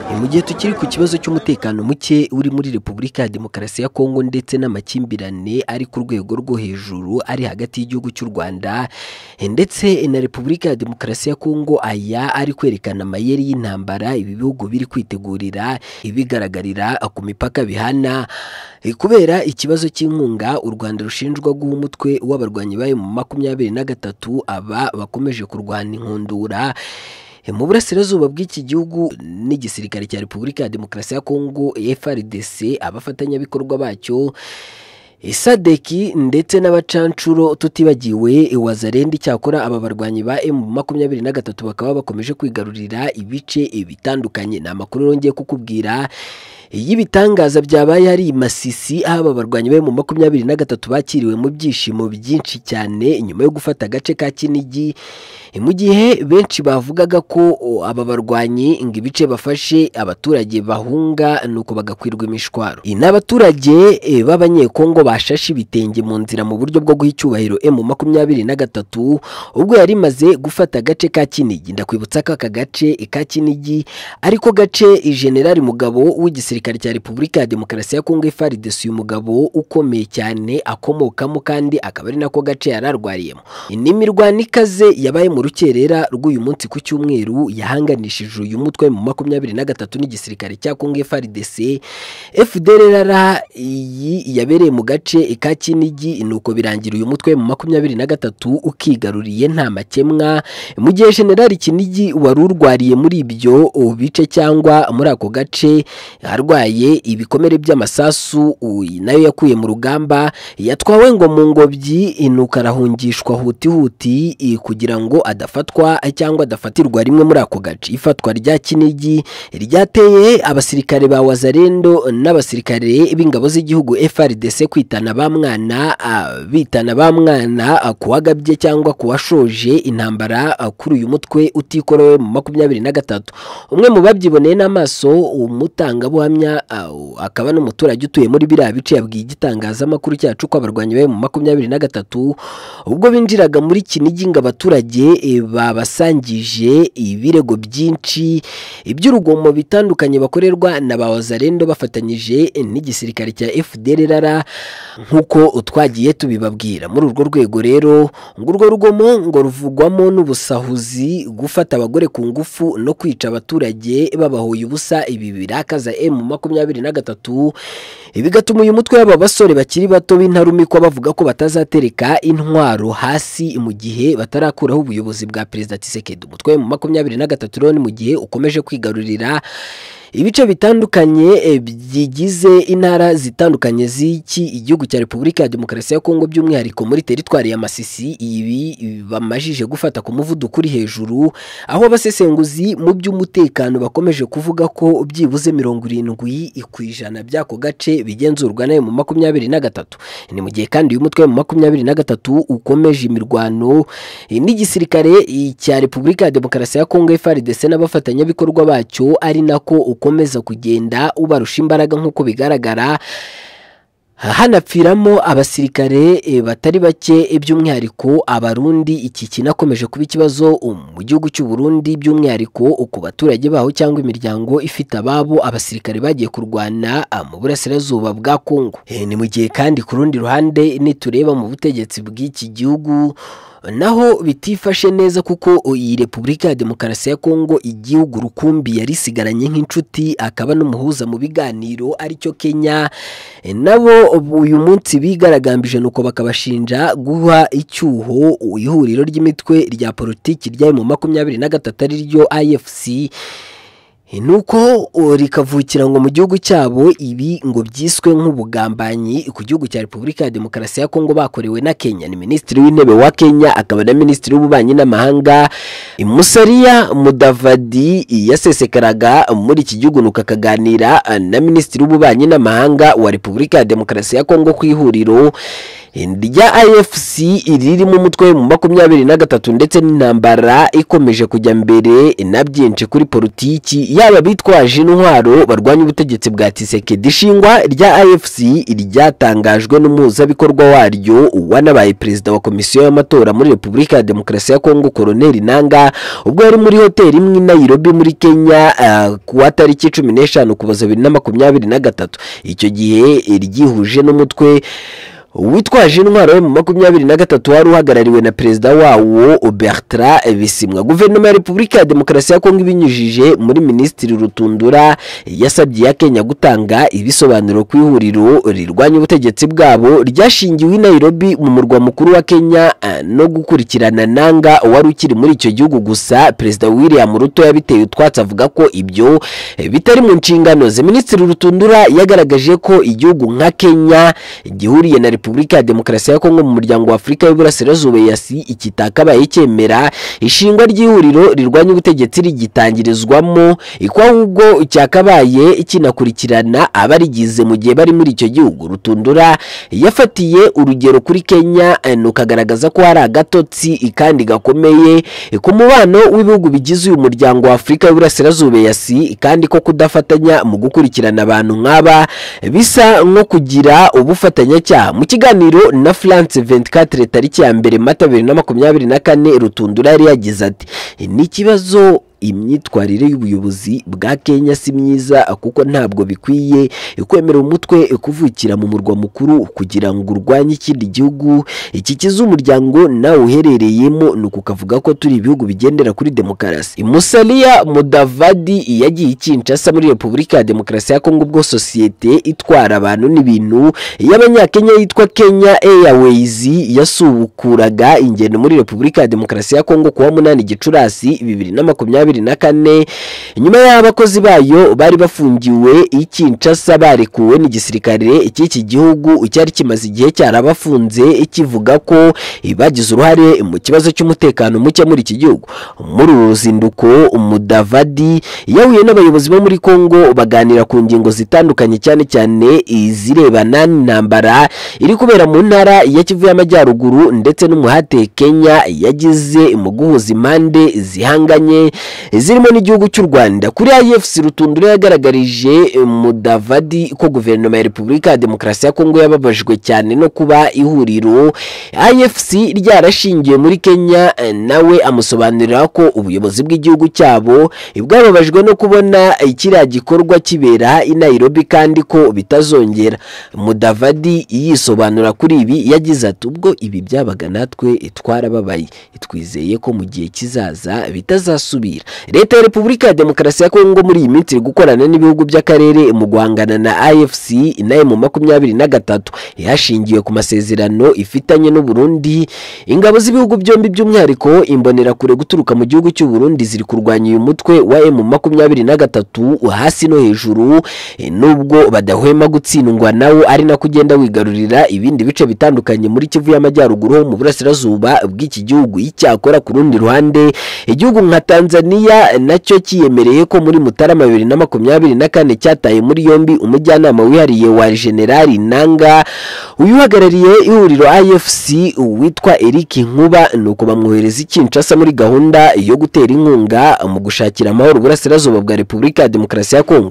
Ni mu gihe tukiri ku kibazo cy'umutekano muke uri muri Repubulika ya Demokarasi ya Kongo ndetse n'amakimbirane ari ku rwego rwo hejuru ari hagati y'igihugu cy'u Rwanda ndetse na Repubulika ya Demokarasi ya Kongo aya ari kwerekana amayeri y'intambara ibi bihugu biri kwitegurira ibigaragarira ku mipaka bihana kubera ikibazo cy'inkunga u Rwanda rushinjwa guha umutwe w'abarwanyi bayo mu makumyabiri na gatatu aba bakomeje kurwana inkundura mu burasirazuba bw'iki gihugu n'igisirikare cya repubulika ya demokarasi ya kongo frdc abafatanyabikorwa bacyo isadeki ndetse n'abacanshuro tutibagiwe wazarendi cyakora aba barwanyi ba emu makumyabiri na gatatu bakaba bakomeje kwigarurira ibice bitandukanye ni amakuru yongeye kukubwira iyo ibitangaza byabaye hari masisi aho aba barwanyi be mu makumyabiri na gatatu bakiriwe mu byishimo byinshi cyane nyuma yo gufata agace ka kinigi mu gihe benshi bavugaga ko aba barwanyi ngo ibice bafashe abaturage bahunga nuko bagakwirwa imishwaro ni abaturage b'abanyekongo bashashe ibitenge mu nzira mu buryo bwo guha icyubahiro emu makumyabiri na gatatu ubwo yari imaze gufata agace ka kinigi ndakwibutsa ko aka gace ka kinigi ariko gace generali mugabo w'igisirikare igisirikare cya repubulika ya demokarasi ya kongo FARDC uyu mugabo ukomeye cyane akomokamo kandi akaba ari nako gace yari arwariyemo ni imirwano ikaze yabaye mu rukerera rw'uyu munsi ku cyumweru yahanganishije uyu mutwe mu makumyabiri na gatatu n'igisirikare cya kongo FARDC FDLR iyi yabereye mu gace ka Kinigi nuko birangira uyu mutwe mu makumyabiri na gatatu ukigaruriye nta makemwa mu gihe generali Kinigi wari urwariye muri ibyo bice cyangwa muri ako gace arwaye ibikomere by'amasasu nayo yakuye mu rugamba yatwawe ngo mu ngobyi inuka arahungishwa huti huti kugira ngo adafatwa cyangwa adafatirwa rimwe muri ako gace ifatwa rya kinigi ryateye abasirikare ba wazarendo n'abasirikare b'ingabo z'igihugu FRDC kwitana ba mwana bitana ba mwana kuwagabye cyangwa kuwashoje intambara kuri uyu mutwe utikorowe mu makumyabiri na gatatu umwe mu babyiboneye n'amaso umutangabuhamya akaba n'umuturage utuye muri biriya bice yabwiye igitangazamakuru cyacu ko abarwanyi be mu makumyabiri na gatatu ubwo binjiraga muri kinigi ngo abaturage babasangije ibirego byinshi iby'urugomo bitandukanye bakorerwa na ba wazarendo bafatanyije n'igisirikare cya FDLR nk'uko twagiye tubibabwira muri urwo rwego rero ngo urwo rugomo ngo ruvugwamo n'ubusahuzi gufata abagore ku ngufu no kwica abaturage babahoye ubusa ibi birakaza M makumyabiri na gatatu bigatuma uyu mutwe w'aba basore bakiri bato b'intarumikwa bavuga ko batazatereka intwaro hasi mu gihe batarakuraho ubuyobozi bwa perezida Tshisekedi umutwe mu makumyabiri na gatatu rero ni mu gihe ukomeje kwigarurira ibice bitandukanye bigize intara zitandukanye z'iki igihugu cya repubulika ya demokarasi ya kongo by'umwihariko muri teritwari ya masisi ibi bamajije gufata ku muvuduko uri hejuru aho abasesenguzi mu by'umutekano bakomeje kuvuga ko byibuze mirongo irindwi ku ijana by'ako gace bigenzurwa nayo mu makumyabiri na gatatu ni mu gihe kandi uyu mutwe mu makumyabiri na gatatu ukomeje imirwano n'igisirikare cya repubulika ya demokarasi ya kongo FARDC n'abafatanyabikorwa bacyo ari nako ukomeza kugenda ubarusha imbaraga nk'uko bigaragara hanapfiramo abasirikare batari bake by'umwihariko abarundi iki kinakomeje kuba ikibazo mu gihugu cy'u Burundi by'umwihariko ku baturage baho cyangwa imiryango ifite ababo abasirikare bagiye kurwana mu burasirazuba bwa Kongo ni mu gihe kandi ku rundi ruhande nitureba mu butegetsi bw'iki gihugu naho bitifashe neza kuko iyi repubulika ya demokarasi ya kongo igihugu rukumbi yarisigaranye nk'inshuti akaba n'umuhuza mu biganiro aricyo kenya nabo uyu munsi bigaragambije nuko bakabashinja guha icyuho ihuriro ry'imitwe rya politiki ryari mu makumyabiri na gatatu ariryo ifc nuko rikavukira ngo mu gihugu cyabo ibi ngo byiswe nk'ubugambanyi ku gihugu cya repubulika ya demokarasi ya kongo bakorewe na kenya ni minisitiri w'intebe wa kenya akaba na minisitiri w'ububanyi n'amahanga musariya mudavadi yasesekaraga muri iki gihugu nuko akaganira na minisitiri w'ububanyi n'amahanga wa repubulika ya demokarasi ya kongo ku ihuriro rya afc ririmo umutwe mu makumyabiri na gatatu ndetse n'intambara ikomeje kujya mbere na byinshi kuri politiki yaba bitwaje intwaro barwanya ubutegetsi bwa tisekedi ishingwa rya afc ryatangajwe n'umuhuzabikorwa waryo wanabaye perezida wa komisiyo y'amatora muri repubulika ya demokarasi ya kongo koroneri nanga ubwo yari muri hoteli imwe i nairobi muri kenya ah, ku wa tariki cumi n'eshanu kuboza bibiri na makumyabiri na gatatu icyo gihe ryihuje n'umutwe witwaje intwaro yo mu makumyabiri na gatatu wari uhagarariwe na perezida wawo bertrand bisimwa guverinoma ya repubulika ya demokarasi ya kongo ibinyujije muri minisitiri rutundura yasabye iya kenya gutanga ibisobanuro ku ihuriro rirwanya ubutegetsi bwabo ryashingiwe i nairobi mu murwa mukuru wa kenya eh, no gukurikirana nanga wari ukiri muri icyo gihugu gusa perezida william ruto yabiteye utwatsi avuga ko ibyo eh, bitari mu nshingano ze minisitiri rutundura yagaragaje ko igihugu nka kenya gihuriye na repubulika ya demokarasi ya kongo mu muryango wa afurika y'uburasirazuba yasi ikitakabaye cyemera ishingwa ry'ihuriro rirwanya ubutegetsi rigitangirizwamo iko ahubwo cyakabaye kinakurikirana abarigize mu gihe bari muri icyo gihugu rutundura yafatiye urugero kuri kenya eh, nuko agaragaza ko hari agatotsi kandi gakomeye eh, ku mubano w'ibihugu bigize uyu muryango wa afurika y'uburasirazuba yasi kandi ko kudafatanya mu gukurikirana abantu nk'aba bisa nko kugira ubufatanyacyaha mu kiganiro na france 24 tariki ya mbere mata 2024 rutundura yari yagize ati ni ikibazo imyitwarire y'ubuyobozi bwa kenya si myiza kuko ntabwo bikwiye kwemera umutwe kuvukira mu murwa mukuru kugira ngo urwanye ikindi gihugu ikikiza umuryango nawe uherereyemo ni ukukavuga ko turi ibihugu bigendera kuri demokarasi musalia mudavadi yagiye ikinshasa muri repubulika ya demokarasi ya kongo ubwo sosiyete itwara abantu n'ibintu y'abanyakenya yitwa kenya airways yasubukuraga ingendo muri repubulika ya demokarasi ya kongo kuwa munani gicurasi bibiri na makumyabiri makumyabiri na kane nyuma y'aho abakozi bayo bari bafungiwe i Kinshasa barekuwe n'igisirikare cy'iki gihugu cyari kimaze igihe cyarabafunze kivuga ko bagize uruhare mu kibazo cy'umutekano muke muri iki gihugu muri uru ruzinduko Mudavadi yahuye n'abayobozi bo muri Kongo baganira ku ngingo zitandukanye cyane cyane izirebana n'intambara iri kubera mu ntara ya Kivu y'Amajyaruguru ndetse n'umuhate Kenya yagize mu guhuza impande zihanganye zirimo n'igihugu cy'u rwanda kuri afc rutundura yagaragarije mudavadi ko guverinoma ya repubulika ya demokarasi ya kongo yababajwe cyane no kuba ihuriro afc ryarashingiwe muri kenya nawe amusobanurira ko ubuyobozi bw'igihugu cyabo bwababajwe no kubona kiriya gikorwa kibera i nairobi kandi ko bitazongera mudavadi yisobanura kuri ibi yagize ati ubwo ibi byabaga natwe twarababaye twizeye ko mu gihe kizaza bitazasubira leta ya repubulika ya demokarasi ya kongo muri iyi minsi iri gukorana n'ibihugu by'akarere mu guhangana na afc nayo mu makumyabiri na gatatu ihashingiwe ku masezerano ifitanye n'uburundi ingabo z'ibihugu byombi by'umwihariko imbonerakure guturuka mu gihugu cy'uburundi ziri kurwanya uyu mutwe wa emu makumyabiri na gatatu hasi no hejuru eh, nubwo badahwema gutsindwa nawo ari nako ugenda wigarurira ibindi bice bitandukanye muri kivu y'amajyaruguru ho mu burasirazuba bw'iki gihugu icyakora ku rundi ruhande igihugu nka tanzania tanzania nacyo kiyemereye ko muri mutarama bibiri na makumyabiri na kane cyataye muri yombi umujyanama wihariye wa generali nanga uyuhagarariye ihuriro afc witwa eric nkuba nuko bamwohereza ikinshasa muri gahunda yo gutera inkunga mu gushakira amahoro uburasirazuba bwa repubulika ya demokarasi ya kongo